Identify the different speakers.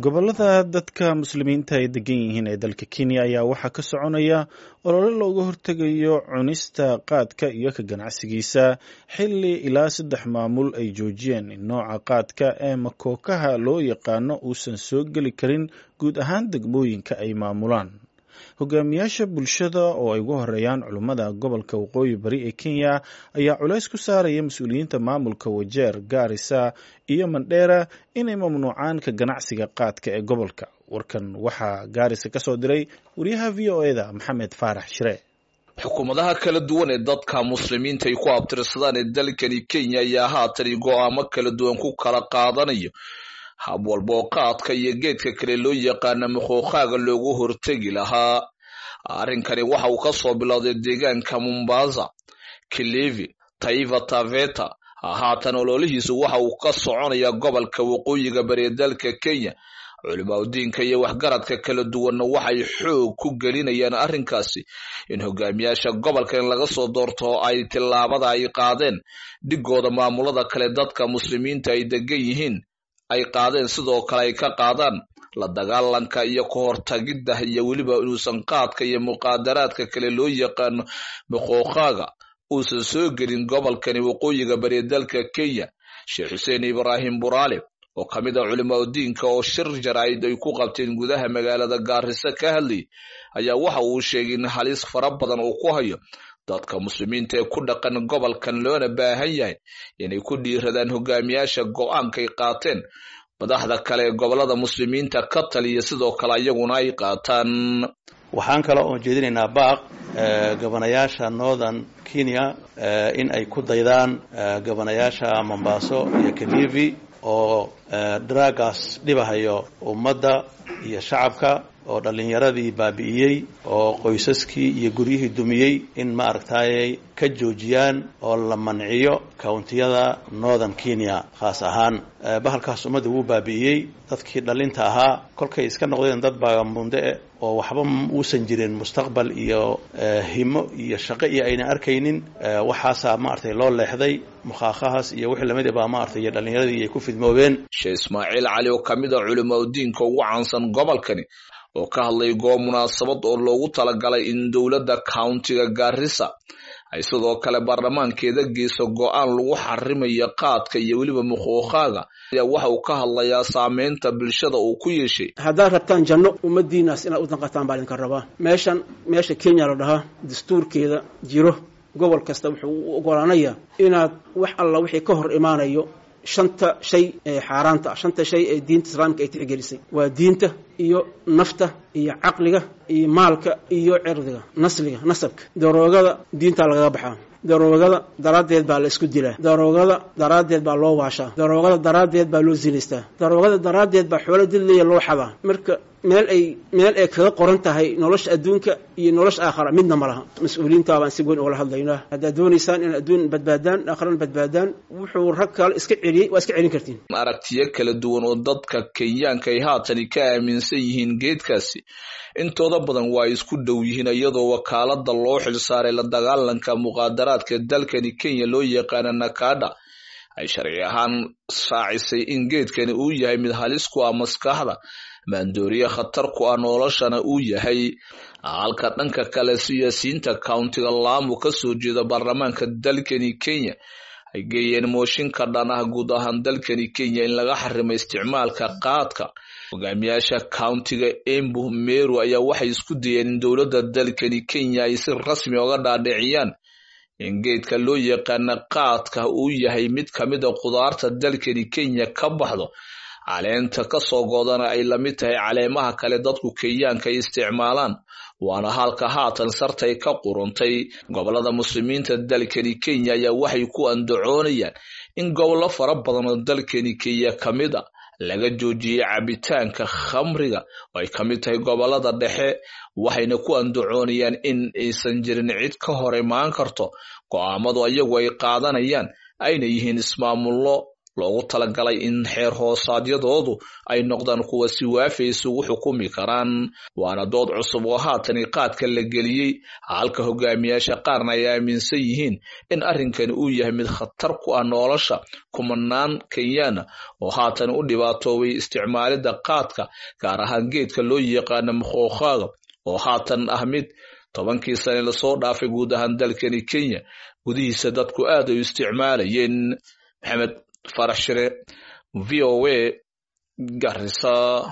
Speaker 1: gobolada dadka muslimiinta ay degan yihiin ee dalka kenya ayaa waxaa ka soconaya olole looga hortegayo cunista qaadka iyo ka ganacsigiisa xilli ilaa saddex maamul ay joojiyeen in nooca qaadka ee makookaha loo yaqaano uusan soo geli karin guud ahaan degmooyinka ay maamulaan hogaamiyaasha bulshada oo ay ugu horeeyaan culummada gobolka waqooyi bari ee kenya ayaa culays ku saaraya mas-uuliyiinta maamulka wajeer gaarisa iyo mandheera inay mamnuucaan ka ganacsiga qaadka ee gobolka warkan waxaa gaarisa ka soo diray wariyaha v o eda maxamed faarax shire
Speaker 2: xukuumadaha kala duwan ee dadka muslimiinta ay ku abtirsadaan ee dalkani kenya ayaa haatan go-aamo kala duwan ku kala qaadanayo hab walba oo qaadka iyo geedka kale loo yaqaana makookhaaga loogu hortegi lahaa arrinkani waxa uu ka soo bilowday deegaanka mombasa kilivi taiva taveta haatan ololihiisu waxa uu ka soconayaa gobolka waqooyiga bari ee dalka kenya culimaudiinka iyo waxgaradka kala duwanna waxay xoog ku gelinayaan arrinkaasi in hogaamiyaasha gobolka in laga soo doorto ay tillaabada ay qaadeen dhigooda maamulada kale dadka muslimiinta ay degan yihiin ay qaadeen sidoo kale ay ka qaadaan la dagaalanka iyo ka hortagidda iyo weliba inuusan qaadka iyo muqaadaraadka kale loo yaqaano makookhaaga uusan soo gelin gobolkani waqooyiga bari dalka kenya sheekh xuseen ibraahim buraale oo ka mid a culimaudiinka oo shir jaraa'id ay ku qabteen gudaha magaalada gaariso ka hadlayay ayaa waxa uu sheegay in halis fara badan uu ku hayo dadka muslimiinta ee ku dhaqan gobolkan loona baahan yahay inay ku dhiiradaan hogaamiyaasha go-aankay qaateen madaxda kale ee gobolada muslimiinta ka taliya sidoo kale iyaguna ay qaataan
Speaker 3: waxaan kale oon jeedinaynaa baaq gobanayaasha northern kenya in ay ku daydaan gobanayaasha mombaaso iyo kalivi oo dragaas dhibahayo ummadda iyo shacabka oo dhallinyaradii baabi'iyey oo qoysaskii iyo guryihii dumiyey in ma aragtayay ka joojiyaan oo la manciyo countiyada northern kenya khaas ahaan bahalkaas ummadda wuu baabi'iyey dadkii dhallinta ahaa kolkay iska noqdeen dad baagambunde oo waxba uusan jirin mustaqbal iyo himo iyo shaqo iyo ayna arkaynin waxaasaa maaragtay loo leexday mukhaakhahaas iyo wixii lamid baa maaragtay iyo dhallinyaradii ay ku fidmoobeen
Speaker 2: sheekh ismaaciil cali oo ka mid a culimaudiinka ugu caansan gobolkani oo ka hadlay goob munaasabad oo loogu talagalay in dowladda countiga gaarisa ay sidoo kale baarlamaankeeda geyso go-aan lagu xarimayo qaadka iyo weliba makookhaaga ayaa waxa uu ka hadlayaa saameynta bulshada uu ku yeeshay
Speaker 4: haddaad rabtaan janno ummadiinaas inaad u danqataan baa idinka rabaa meeshan meesha kenya la dhahaa dastuurkeeda jiro gobol kasta wuxuu u ogolaanayaa inaad wax alla wixii ka hor imaanayo shanta shay ee xaaraanta ah shanta shay ee diinta islaamka ay tixgelisay waa diinta iyo nafta iyo caqliga iyo maalka iyo cirdiga nasliga nasabka daroogada diintaa lagaga baxaa daroogada daraaddeed baa la isku dilaa daroogada daraaddeed baa loo waashaa daroogada daraaddeed baa loo zinaystaa daroogada daraaddeed baa xoolo didlaya loo xadaa marka meel ay meel ay kaga qoran tahay nolosha adduunka iyo nolosha aakhara midna ma laha mas-uuliyiinta baan si weyn oola hadlaynaa haddaad doonaysaan in adduun badbaadaan aakharana badbaadaan wuxuu rag kale iska celiyey waa iska celin kartiin
Speaker 2: aragtiyo kala duwan oo dadka kenyaanka ay haatani ka aaminsan yihiin geedkaasi intooda badan waa isku dhow yihiin iyadoo wakaalada loo xilsaaray la dagaalanka muqaadaraadka dalkani kenya loo yaqaana nakada ay sharci ahaan raacisay in geedkani uu yahay mid halis ku ah maskaxda maandooriye khatar ku ah noloshana uu yahay halka dhanka kale siyaasiyiinta countiga laamu ka soo jeeda baarlamaanka dalkani kenya ay geeyeen mooshinka dhan ah guud ahaan dalkani kenya in laga xarimo isticmaalka qaadka hogaamiyaasha countiga embu meru ayaa waxay isku dayeen in dowladda dalkani kenya ay si rasmi oga dhaadhiciyaan in geedka loo yaqaana qaadka uu yahay mid ka mid a khudaarta dalkani kenya ka baxdo caleenta kasoo goodana ay lamid tahay caleemaha kale dadku kenyaanka ay isticmaalaan waana halka haatan sartay ka quruntay gobolada muslimiinta dalkani kenya ayaa waxay ku andacoonayaan in gobollo fara badan oo dalkani kenya ka mid a laga joojiyey cabitaanka khamriga oo ay ka mid tahay gobolada dhexe waxayna ku andacoonayaan in aysan jirin cid ka hor imaan karto go-aamadu iyagu ay qaadanayaan ayna yihiin ismaamullo loogu talagalay in xeer hoosaadyadoodu ay noqdaan kuwa si waafi isugu xukumi karaan waana dood cusub oo haatani qaadka la geliyey halka hogaamiyaasha qaarna ay aaminsan yihiin in arrinkani uu yahay mid khatar ku ah nolosha kumanaan kenyana oo haatan u dhibaatoobay isticmaalidda qaadka gaar ahaan geedka loo yaqaano makhookaaga oo haatan ah mid tobankii sane lasoo dhaafay guud ahaan dalkani kenya gudihiisa dadku aad ay u isticmaalayeen maxamed farax shire v o a garisa